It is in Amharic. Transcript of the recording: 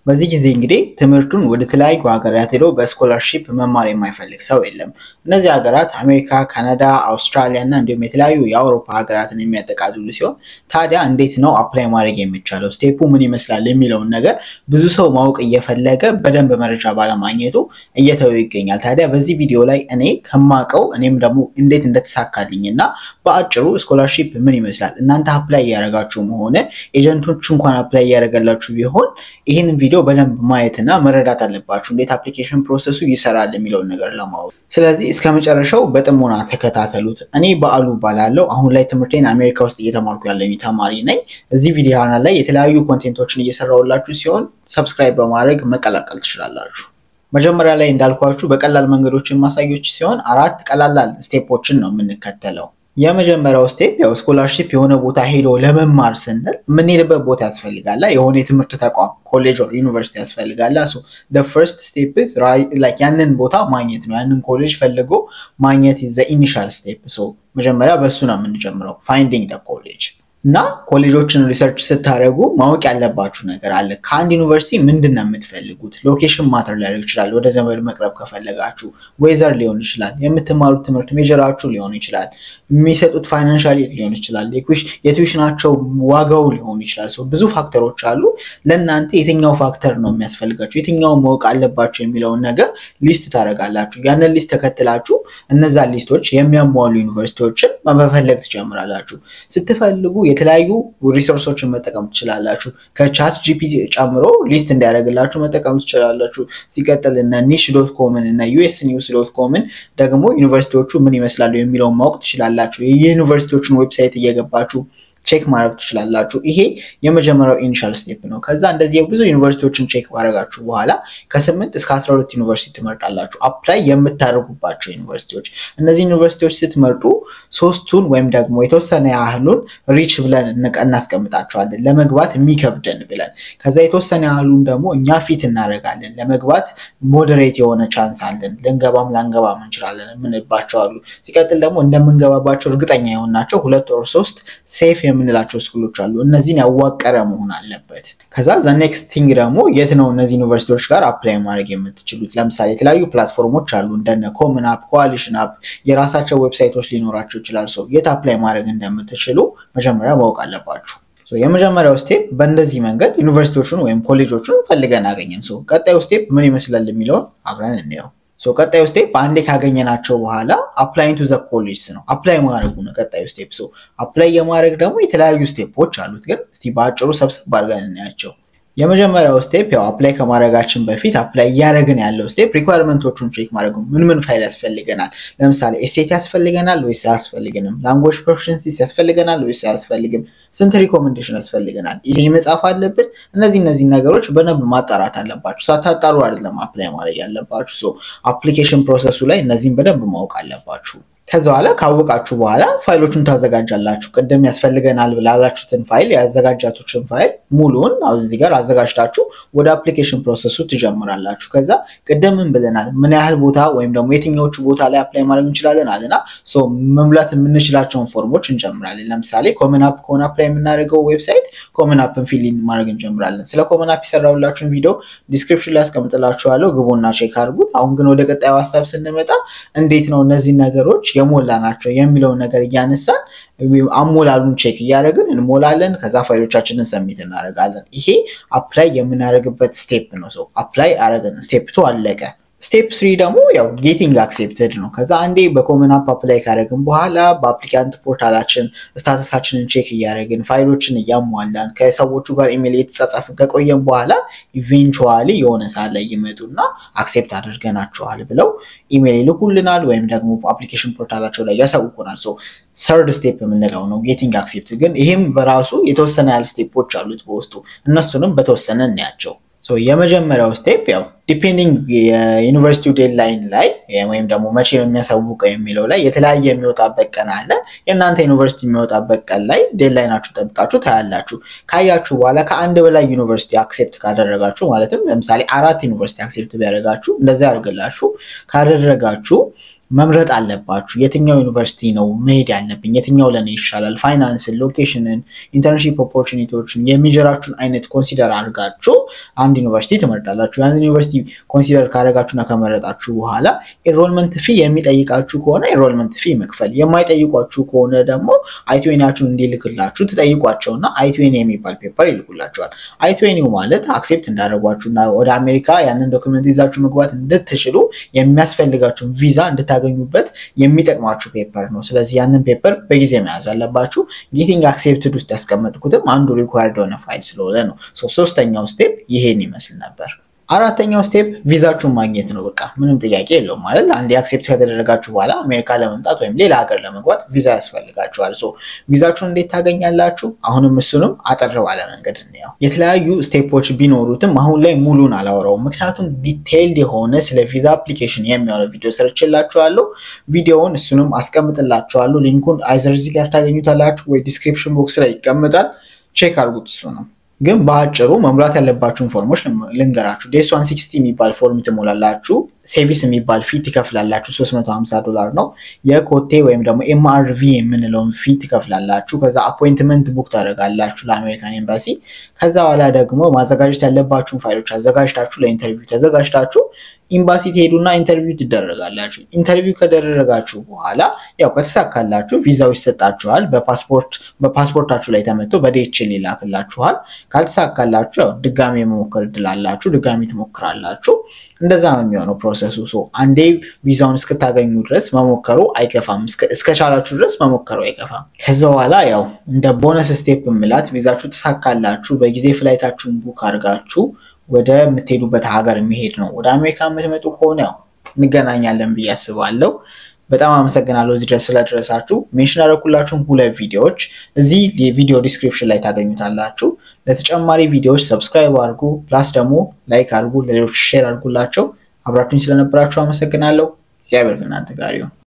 በዚህ ጊዜ እንግዲህ ትምህርቱን ወደ ተለያዩ ሀገራት ሄዶ በስኮላርሺፕ መማር የማይፈልግ ሰው የለም። እነዚህ ሀገራት አሜሪካ፣ ካናዳ፣ አውስትራሊያ እና እንዲሁም የተለያዩ የአውሮፓ ሀገራትን የሚያጠቃልሉ ሲሆን ታዲያ እንዴት ነው አፕላይ ማድረግ የሚቻለው ስቴፑ ምን ይመስላል የሚለውን ነገር ብዙ ሰው ማወቅ እየፈለገ በደንብ መረጃ ባለማግኘቱ እየተወ ይገኛል። ታዲያ በዚህ ቪዲዮ ላይ እኔ ከማውቀው እኔም ደግሞ እንዴት እንደተሳካልኝ እና በአጭሩ ስኮላርሺፕ ምን ይመስላል እናንተ አፕላይ እያደረጋችሁም ሆነ ኤጀንቶቹ እንኳን አፕላይ እያደረገላችሁ ቢሆን ይህንን ቪዲዮ በደንብ ማየትና መረዳት አለባችሁ፣ እንዴት አፕሊኬሽን ፕሮሰሱ ይሰራል የሚለውን ነገር ለማወቅ። ስለዚህ እስከ መጨረሻው በጥሞና ተከታተሉት። እኔ በአሉ ባላለው አሁን ላይ ትምህርቴን አሜሪካ ውስጥ እየተማርኩ ያለኝ ተማሪ ነኝ። እዚህ ቪዲዮ ላይ የተለያዩ ኮንቴንቶችን እየሰራሁላችሁ ሲሆን ሰብስክራይብ በማድረግ መቀላቀል ትችላላችሁ። መጀመሪያ ላይ እንዳልኳችሁ በቀላል መንገዶች ማሳዮች ሲሆን አራት ቀላላል ስቴፖችን ነው የምንከተለው። የመጀመሪያው ስቴፕ ያው ስኮላርሺፕ የሆነ ቦታ ሄዶ ለመማር ስንል የምንሄድበት ቦታ ያስፈልጋል። የሆነ የትምህርት ተቋም ኮሌጅ ኦር ዩኒቨርሲቲ ያስፈልጋል። ሶ ፈርስት ስቴፕ ያንን ቦታ ማግኘት ነው። ያንን ኮሌጅ ፈልጎ ማግኘት ዘ ኢኒሻል ስቴፕ። መጀመሪያ በእሱ ነው የምንጀምረው ፋይንዲንግ ኮሌጅ እና ኮሌጆችን ሪሰርች ስታደርጉ ማወቅ ያለባችሁ ነገር አለ። ከአንድ ዩኒቨርሲቲ ምንድን ነው የምትፈልጉት? ሎኬሽን ማተር ሊያደርግ ይችላል። ወደ ዘመድ መቅረብ ከፈለጋችሁ ዌዘር ሊሆን ይችላል። የምትማሩት ትምህርት ሜጀራችሁ ሊሆን ይችላል። የሚሰጡት ፋይናንሻል ሊሆን ይችላል። የቱዊሽናቸው ዋጋው ሊሆን ይችላል። ሰው ብዙ ፋክተሮች አሉ። ለእናንተ የትኛው ፋክተር ነው የሚያስፈልጋችሁ፣ የትኛው ማወቅ አለባችሁ የሚለውን ነገር ሊስት ታደርጋላችሁ። ያንን ሊስት ተከትላችሁ እነዛ ሊስቶች የሚያሟሉ ዩኒቨርሲቲዎችን መፈለግ ትጀምራላችሁ። ስትፈልጉ የተለያዩ ሪሶርሶችን መጠቀም ትችላላችሁ። ከቻት ጂፒቲ ጨምሮ ሊስት እንዲያደርግላችሁ መጠቀም ትችላላችሁ። ሲቀጥል እነ ኒሽ ዶት ኮምን እና ዩኤስ ኒውስ ዶት ኮምን ደግሞ ዩኒቨርሲቲዎቹ ምን ይመስላሉ የሚለውን ማወቅ ትችላላችሁ። የዩኒቨርሲቲዎችን ዌብሳይት እየገባችሁ ቼክ ማድረግ ትችላላችሁ። ይሄ የመጀመሪያው ኢኒሻል ስቴፕ ነው። ከዛ እንደዚህ ብዙ ዩኒቨርሲቲዎችን ቼክ ማድረጋችሁ በኋላ ከስምንት እስከ አስራ ሁለት ዩኒቨርሲቲ ትመርጣላችሁ፣ አፕላይ የምታደርጉባቸው ዩኒቨርሲቲዎች። እነዚህ ዩኒቨርሲቲዎች ስትመርጡ ሶስቱን ወይም ደግሞ የተወሰነ ያህሉን ሪች ብለን እናስቀምጣቸዋለን፣ ለመግባት የሚከብደን ብለን። ከዛ የተወሰነ ያህሉን ደግሞ እኛ ፊት እናደርጋለን፣ ለመግባት ሞዴሬት የሆነ ቻንስ አለን፣ ልንገባም ላንገባም እንችላለን የምንባቸው አሉ። ሲቀጥል ደግሞ እንደምንገባባቸው እርግጠኛ የሆናቸው ሁለት ወር ሶስት ሴፍ የምንላቸው ስኩሎች አሉ። እነዚህን ያዋቀረ መሆን አለበት። ከዛ ዘ ኔክስት ቲንግ ደግሞ የት ነው እነዚህ ዩኒቨርሲቲዎች ጋር አፕላይ ማድረግ የምትችሉት? ለምሳሌ የተለያዩ ፕላትፎርሞች አሉ እንደነ ኮመን አፕ፣ ኮዋሊሽን አፕ የራሳቸው ዌብሳይቶች ሊኖራቸው ይችላል። ሰው የት አፕላይ ማድረግ እንደምትችሉ መጀመሪያ ማወቅ አለባችሁ። የመጀመሪያው ስቴፕ በእንደዚህ መንገድ ዩኒቨርሲቲዎቹን ወይም ኮሌጆቹን ፈልገን አገኘን። ሰው ቀጣዩ ስቴፕ ምን ይመስላል የሚለውን አብረን እንየው። ቀጣዩ ስቴፕ አንዴ ካገኘናቸው በኋላ አፕላይ ቱ ዘ ኮሌጅ ነው። አፕላይ ማድረጉ ነው ቀጣዩ ስቴፕ። አፕላይ የማድረግ ደግሞ የተለያዩ ስቴፖች አሉት፣ ግን እስቲ በአጭሩ ሰብሰብ አድርገን እናያቸው። የመጀመሪያው ስቴፕ ያው አፕላይ ከማድረጋችን በፊት አፕላይ እያደረግን ያለው ስቴፕ ሪኳርመንቶቹን ቼክ ማድረግ ምን ምን ፋይል ያስፈልገናል። ለምሳሌ ኤሴት ያስፈልገናል ወይስ አያስፈልግንም? ላንጉዌጅ ፕሮፊሽንሲ ያስፈልገናል ወይስ አያስፈልግም? ስንት ሪኮሜንዴሽን ያስፈልገናል? ይሄ መጻፍ አለብን። እነዚህ እነዚህ ነገሮች በደንብ ማጣራት አለባችሁ። ሳታጣሩ አይደለም አፕላይ ማድረግ ያለባችሁ። አፕሊኬሽን ፕሮሰሱ ላይ እነዚህን በደንብ ማወቅ አለባችሁ። ከዛ በኋላ ካወቃችሁ በኋላ ፋይሎቹን ታዘጋጃላችሁ። ቅድም ያስፈልገናል ብላላችሁትን ፋይል ያዘጋጃችሁትን ፋይል ሙሉውን እዚህ ጋር አዘጋጅታችሁ ወደ አፕሊኬሽን ፕሮሰሱ ትጀምራላችሁ። ከዛ ቅድምን ብለናል ምን ያህል ቦታ ወይም ደግሞ የትኛዎቹ ቦታ ላይ አፕላይ ማድረግ እንችላለን አለና መሙላት የምንችላቸውን ፎርሞች እንጀምራለን። ለምሳሌ ኮመን አፕ ከሆነ አፕላይ የምናደርገው ዌብሳይት ኮመን አፕን ፊል ማድረግ እንጀምራለን። ስለ ኮመን አፕ የሰራሁላችሁን ቪዲዮ ዲስክሪፕሽን ላይ አስቀምጥላችኋለሁ፣ ግቡና ቼክ አድርጉት። አሁን ግን ወደ ቀጣዩ ሀሳብ ስንመጣ እንዴት ነው እነዚህ ነገሮች የሞላ ናቸው የሚለውን ነገር እያነሳን አሞላሉን ቼክ እያደረግን እንሞላለን። ከዛ ፋይሎቻችንን ሰሚት እናደርጋለን። ይሄ አፕላይ የምናደርግበት ስቴፕ ነው። ሰው አፕላይ አረግን፣ ስቴፕ ቱ አለቀ። ስቴፕ ስሪ ደግሞ ያው ጌቲንግ አክሴፕትድ ነው። ከዛ አንዴ በኮመን አፕ አፕላይ ካደረግን በኋላ በአፕሊካንት ፖርታላችን ስታተሳችንን ቼክ እያደረግን ፋይሎችን እያሟላን ከሰዎቹ ጋር ኢሜል የተጻጻፍን ከቆየን በኋላ ኢቬንቹዋሊ የሆነ ሰዓት ላይ ይመጡና አክሴፕት አድርገናቸዋል ብለው ኢሜል ይልኩልናል ወይም ደግሞ አፕሊኬሽን ፖርታላቸው ላይ ያሳውቁናል። ሰርድ ስቴፕ የምንለው ነው ጌቲንግ አክሴፕት። ግን ይህም በራሱ የተወሰነ ያህል ስቴፖች አሉት በውስጡ እነሱንም በተወሰነ እናያቸው። የመጀመሪያው ስቴፕ ያው ዲፔንዲንግ የዩኒቨርሲቲው ዴድላይን ላይ ወይም ደግሞ መቼ ነው የሚያሳውቀው የሚለው ላይ የተለያየ የሚወጣበት ቀን አለ። የእናንተ ዩኒቨርሲቲ የሚወጣበት ቀን ላይ ዴድላይናችሁ ጠብቃችሁ ታያላችሁ። ካያችሁ በኋላ ከአንድ በላይ ዩኒቨርሲቲ አክሴፕት ካደረጋችሁ ማለትም ለምሳሌ አራት ዩኒቨርሲቲ አክሴፕት ቢያደርጋችሁ እንደዚያ ያደርግላችሁ ካደረጋችሁ መምረጥ አለባችሁ። የትኛው ዩኒቨርሲቲ ነው መሄድ ያለብኝ፣ የትኛው ለኔ ይሻላል፣ ፋይናንስን፣ ሎኬሽንን፣ ኢንተርንሺፕ ኦፖርቹኒቲዎችን የሚጀራችሁን አይነት ኮንሲደር አድርጋችሁ አንድ ዩኒቨርሲቲ ትመርጣላችሁ። ያን ዩኒቨርሲቲ ኮንሲደር ካደረጋችሁና ከመረጣችሁ በኋላ ኤንሮልመንት ፊ የሚጠይቃችሁ ከሆነ ኤንሮልመንት ፊ መክፈል፣ የማይጠይቋችሁ ከሆነ ደግሞ አይትዌኒያችሁን እንዲልክላችሁ ትጠይቋቸውና አይትዌኒ የሚባል ፔፐር ይልኩላቸዋል። አይትዌኒው ማለት አክሴፕት እንዳደረጓችሁና ወደ አሜሪካ ያንን ዶክመንት ይዛችሁ መግባት እንድትችሉ የሚያስፈልጋችሁን ቪዛ እንድታገኙበት የሚጠቅማችሁ ፔፐር ነው። ስለዚህ ያንን ፔፐር በጊዜ መያዝ አለባችሁ። ጌቲንግ አክሴፕትድ ውስጥ ያስቀመጥኩትም አንዱ ሪኳርድ የሆነ ፋይል ስለሆነ ነው። ሶስተኛው ስቴፕ ይሄን ይመስል ነበር። አራተኛው ስቴፕ ቪዛችሁን ማግኘት ነው። በቃ ምንም ጥያቄ የለውም ማለት አንድ አክሴፕት ከተደረጋችሁ በኋላ አሜሪካ ለመምጣት ወይም ሌላ ሀገር ለመግባት ቪዛ ያስፈልጋችኋል። ሶ ቪዛችሁን እንዴት ታገኛላችሁ? አሁንም እሱንም አጠር ባለ መንገድ እንየው። የተለያዩ ስቴፖች ቢኖሩትም አሁን ላይ ሙሉን አላወራውም፣ ምክንያቱም ዲቴይልድ የሆነ ስለ ቪዛ አፕሊኬሽን የሚሆነው ቪዲዮ ሰርችላችኋለሁ። ቪዲዮውን እሱንም አስቀምጥላችኋለሁ። ሊንኩን አይዘር እዚህ ጋር ታገኙታላችሁ ወይ ዲስክሪፕሽን ቦክስ ላይ ይቀምጣል። ቼክ አድርጉት እሱ ነው ግን በአጭሩ መሙላት ያለባችሁን ፎርሞች ልንገራችሁ። ዴስ ዋን ሲክስቲ የሚባል ፎርም ትሞላላችሁ። ሴቪስ የሚባል ፊ ትከፍላላችሁ። 350 ዶላር ነው። የኮቴ ወይም ደግሞ ኤምአርቪ የምንለውን ፊ ትከፍላላችሁ። ከዛ አፖይንትመንት ቡክ ታደርጋላችሁ ለአሜሪካን ኤምባሲ። ከዛ በኋላ ደግሞ ማዘጋጀት ያለባችሁን ፋይሎች አዘጋጅታችሁ ለኢንተርቪው ተዘጋጅታችሁ ኤምባሲ ትሄዱና ኢንተርቪው ትደረጋላችሁ። ኢንተርቪው ከደረጋችሁ በኋላ ያው ከተሳካላችሁ ቪዛው ይሰጣችኋል። በፓስፖርት በፓስፖርታችሁ ላይ ተመቶ በዴችል ይላክላችኋል። ካልተሳካላችሁ ያው ድጋሚ የመሞከር እድል አላችሁ። ድጋሚ ትሞክራላችሁ። እንደዛ ነው የሚሆነው ፕሮሰሱ። ሶ አንዴ ቪዛውን እስክታገኙ ድረስ መሞከሩ አይከፋም። እስከቻላችሁ ድረስ መሞከሩ አይከፋም። ከዛ በኋላ ያው እንደ ቦነስ ስቴፕ ምላት ቪዛችሁ ተሳካላችሁ፣ በጊዜ ፍላይታችሁን ቡክ አድርጋችሁ ወደ የምትሄዱበት ሀገር የሚሄድ ነው። ወደ አሜሪካ የምትመጡ ከሆነ ያው እንገናኛለን ብዬ አስባለሁ። በጣም አመሰግናለሁ እዚህ ድረስ ስለደረሳችሁ። ሜንሽን ያደረኩላችሁን ሁለት ቪዲዮዎች እዚህ የቪዲዮ ዲስክሪፕሽን ላይ ታገኙታላችሁ። ለተጨማሪ ቪዲዮዎች ሰብስክራይብ አድርጉ፣ ፕላስ ደግሞ ላይክ አድርጉ፣ ለሌሎች ሼር አድርጉላቸው። አብራችሁኝ ስለነበራችሁ አመሰግናለሁ። እግዚአብሔር ከእናንተ ጋር ይሁን።